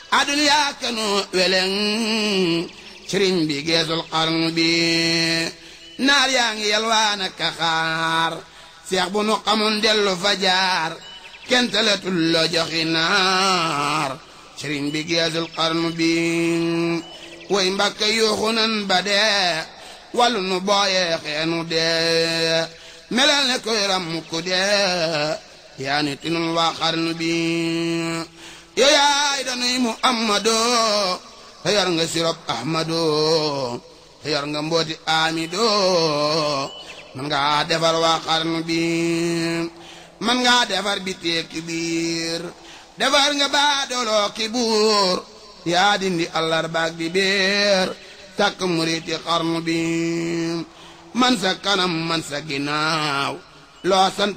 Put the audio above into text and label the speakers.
Speaker 1: aduniyaa kanu weleng sëriñ bi geesul xarnu bi naar yaa ngi yalwaan ak xaar seex bu nu xamun dellu fa jaar kenn talatul loo joxi naar sëriñ bi geesul xarnu bi way mbàkke yuuxu nan ba dee wàllu nu booyee xeenu dee melal ne koy ram ku dee yaa ni tinul waa xarnu bi yow yaay danuy muhammadoo te yor nga sirop ahmadoo te yor nga mbooti amidoo man ngaa defar waa xarnu bi man ngaa defar bi teeki biir defar nga baadooloo ki buur yaa dindi àllarbaak di beer takk muriti xarnu bi man sa kanam man sa ginnaaw loo sant